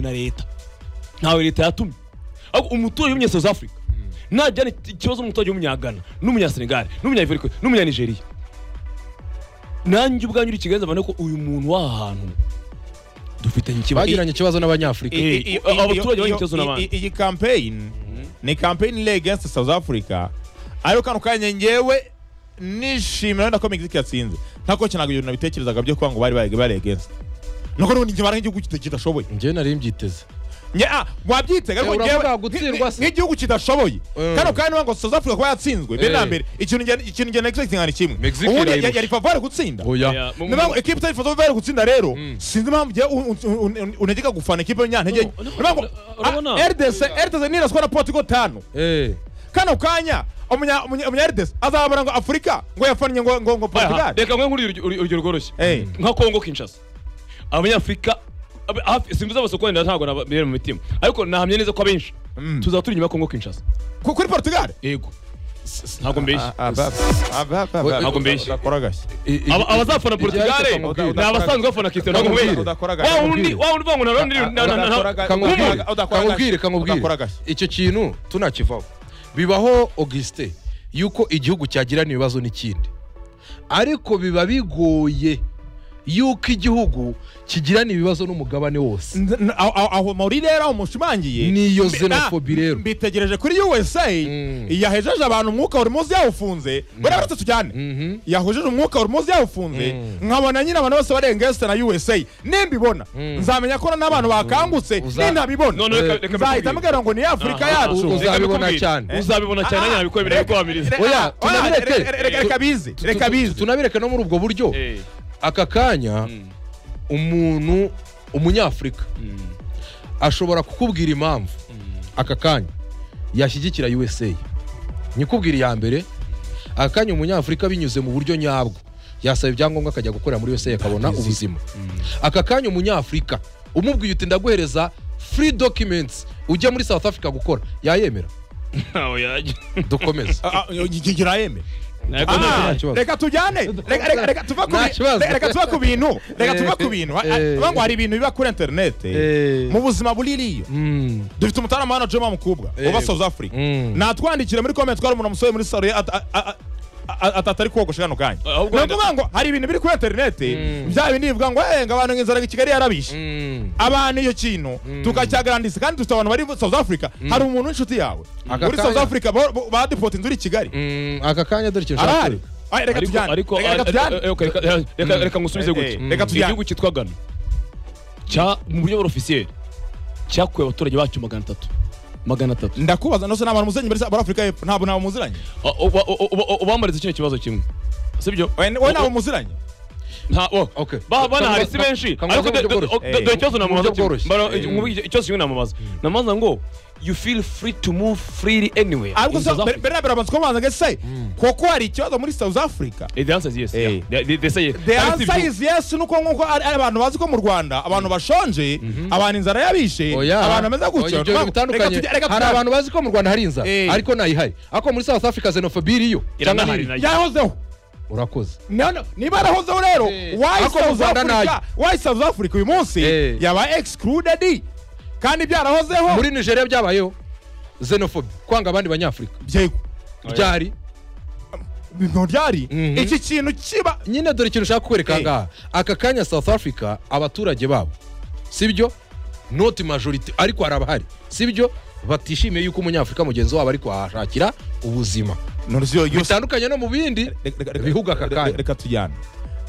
na leta ntawe leta yatumye ahubwo umuturage w'umunya south africa ntajyana ikibazo n'umuturage w'umunyagana n'umunyasenegali n'umunyayivoriko n'umunyanigeriya nanjye ubwanjye uri kigali nzabona ko uyu muntu w'aha hantu dufitanye ikibazo bagiranye ikibazo n'abanyafurika Eh, I- i- abaturage iyo- bafite iyo- ikibazo i- n'abandi. i- iyi campaign ni campaign iri against south africa ariko kano kanya ngewe nishimira wenda ko mexique yatsinze ntako cyo ntabwo ibintu nabitekerezaga byo kuba ngo bari bari bari against nuko nubundi njye bara nk'igihugu kita- kidashoboye njyewe nari mbyiteze Nge- ah, wabyitega ariko Eh, ngewe uravuga nk- gutsindwa nk- se. nk'igihugu kidashoboye Eh. kano kanya niba ngo south africa kuba yatsinzwe mbere na Eh. mbere ikintu njye- ikintu njye na expecting ni kimwe Mexique ubundi irayirusha. yari favore gutsinda oya mu- mu- niba ekipe itari favore bari gutsinda rero sinzi impamvu ugiye un- un- un- un- untegeka gufana ekipe y'umunyantege nke. No, no, Niba ngo urabona? ah, RDC RDC niraswa na Portugal tanu eh kano kanya umunya umunya umunya RDC azabona ngo Afurika ngo yafannye ngo ngo ngo Aha, Portugal reka mwe nkuriye urugero- urugero rworoshye Eh. nka kongo kinshasa abanyafurika ab- hafi- simbizi abasoko wenda ntabwo nababera mu mitima ariko nahamye neza ko abenshi Mm. tuzaba turi inyuma ya kongo kinshasa Ku- kuri Portugal yego S- ntabwo mbeshye ntabwo Ntabwo mbeshye. udakora gashya Aba- abazafana portugale Igihe ariko ni abasanzwe bafana cristiano Kamubwire. ronaldo Udakora wa gashya wundi wa wundi vangu na ronaldo na- na- na- na- Udakora- kamubwire udakora- udakora kamubwire gashya. Udakora kamubwire gashya. icyo kintu tunakivaho bibaho augustin yuko igihugu cyagirana ibibazo n'ikindi ariko biba bigoye yuko igihugu kigirana ibibazo n'umugabane wose N- n- aho- aho aho muri rero aho mushimangiye niyo Mbi- xenophobia ah, rero mbitegereje kuri USA Mm. yahejeje abantu umwuka buri munsi yawufunze buriya bose tujyane Mhm. yahujeje umwuka buri munsi yawufunze nkabona nyine abantu bose barengese na USA nimbibona nzamenya ko n'abantu bakangutse Uza- nintabibona None reka- reka mbikubwire. nzahita mbwira ngo ni Afurika Aha. yacu Uza- Reka uzabibona mbikubwire. cyane uzabibona cyane Ah, nyine abikwemera reka- bikubamiriza reka- Oya, oya, tunabireke. reka- reka- reka bize reka bize tunabireka no muri ubwo buryo Eh. aka kanya umuntu umunyafurika ashobora kukubwira impamvu aka kanya yashyigikira usa nyikubwira iya mbere aka kanya umunyafurika binyuze mu buryo nyabwo yasaba ibyangombwa akajya gukorera muri usa akabona ubuzima aka kanya umunyafurika umubwiye uti ndaguhereza free documents ujya muri south africa gukora yayemera ntawe yajya dukomeze Ah, ah, ngi- ngira yeme. Ntabwo Ah, nta- kibazo. reka tujyane Reka- reka- reka tuva ku Nta bi- kibazo. reka- reka tuva ku bintu reka tuva ku bintu Ha- ha- Eh. tuvuga ngo hari ibintu biba kuri interineti Eh. mu buzima buririyo Mm. dufite umutarama hano joma mukubwa uba south africa Mm. natwandikire muri comment twari umuntu umusore muri saro ye ata- a- a- a- a- atatari kogosha kano kanya Ahubwo ni wenda- ukuvuga ngo hari ibintu biri kuri interineti bya bindi bivuga ngo "Eh, ngo abantu inzara i kigali yarabishe Mm. abantu iyo kintu tukacyagarandisa kandi dufite abantu bari muri south africa hari umuntu w'inshuti yawe Aka muri south kanya. africa bo- bo- badepota inzu iri i kigali Mm, aka kanya dore ikintu nshaka arahari kwereka. Ay, reka ariko tujyane ariko Reka- reka tujyane eh, eh, okay, reka- reka- reka ngusubize Eh, eh, gutya reka tujyane. igihugu cyitwa gana cya mu buryo bw'orofisiyeri cyakuye abaturage bacyo magana atatu magana atatu ndakubaza ndose n'abantu muziranye muri muri afurika y'epfo ntabwo nabo muziranye Ah, uba- uba- uba- ubambariza kino kibazo kimwe sibyo wowe wowe nabo muziranye nta wo Okay. ba bana hari si Kamubaza- benshi kamubaza ariko mu buryo do- do- bworoshye. do- do- ikibazo namubaza Mu buryo kimwe. bworoshye. Bara- Eh. nkumva iki- ikibazo kimwe namubaza namubaza ngo you feel free to move freely anywhere ariko in se South Africa. mbere na mbere abanza kubabanza ngo ese koko hari ikibazo muri south africa Eh, the answer is yes Eh. yeah. They- they- they say yes. the Kandi si answer ibyo. is yes nuko nkuko ari ari abantu bazi ko mu rwanda abantu bashonje abantu inzara yabishe Oya. abantu bameze Oya, gutya ibyo bintu bitandukanye hari abantu bazi ko mu rwanda hari inzara Eh. ariko ntayihari ariko muri south africa xenophobia iriyo cyangwa Iranahari nayo. ntiri yahozeho urakoze None- niba yarahozeho rero Eh. why Ariko mu South Rwanda Africa- why south africa uyu munsi Eh. yaba excluded kandi byarahozeho muri nigeria byabayeho xenophobia kwanga abandi banyafurika byego byari Ntabwo byari Mhm. iki kintu kiba nyine dore ikintu ushaka kwereka Eh. ngaha aka kanya south africa abaturage babo sibyo not majority ariko hari abahari sibyo batishimiye yuko umunyafurika mugenzi wabo ari kuhashakira ubuzima nurusyo bitandukanye no mu bindi bihugu aka kanya reka tujyane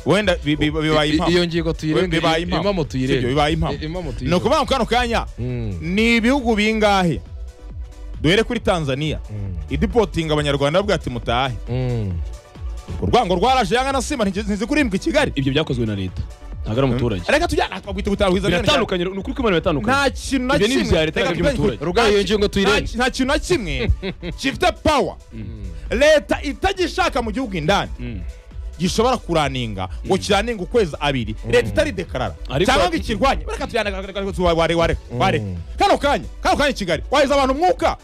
wenda bi- bi- bibaye I- iyo impamvu ngingo We- tuyirenge bibaye impamvu. impamo Sibyo, tuyirenge bibaye impamvu. I- impamo ni tuyirenge ukuvuga ngo kano kanya Mm. ni ibihugu bingahe duhere kuri tanzania idipotinga abanyarwanda bavuga ati mutahe Mm. urwango rwaraje yanga na simba ntizi kurindwa i kigali ibyo byakozwe na leta ntabwo ari umuturage reka tujyane ah, twagwita ubutaha bwiza biratandukanye ni ukuri kw'imana biratandukanye nta kintu na Ibyo ni kimwe ibya leta, Reka ntabwo iby'umuturage. tujyane kuri- Rugaye iyo ngingo nta tuyirenge ki- nta kintu na kimwe gifite pawa leta itagishaka mu gihugu indani gishobora kuraninga ngo kiraninga ukwezi abiri leta itari dekarara Ariko- cyangwa ngo ikirwanye reka tujyane wareka kano kanya kano kanya i kigali wahiza abantu umwuka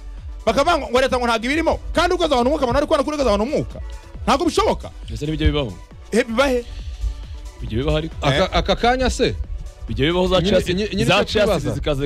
bakavuga ngo ngo leta ngo ntabwo ibirimo kandi ukoza abantu umwuka abantu bari kubona ko ukoza abantu umwuka ntabwo bishoboka ese n'ibyo bibaho Eh, bibahe bijya bibaho ariko aka aka kanya se bijya bibaho za Nyine- casi nyine- nyine za casi icyo twibaza. zikaza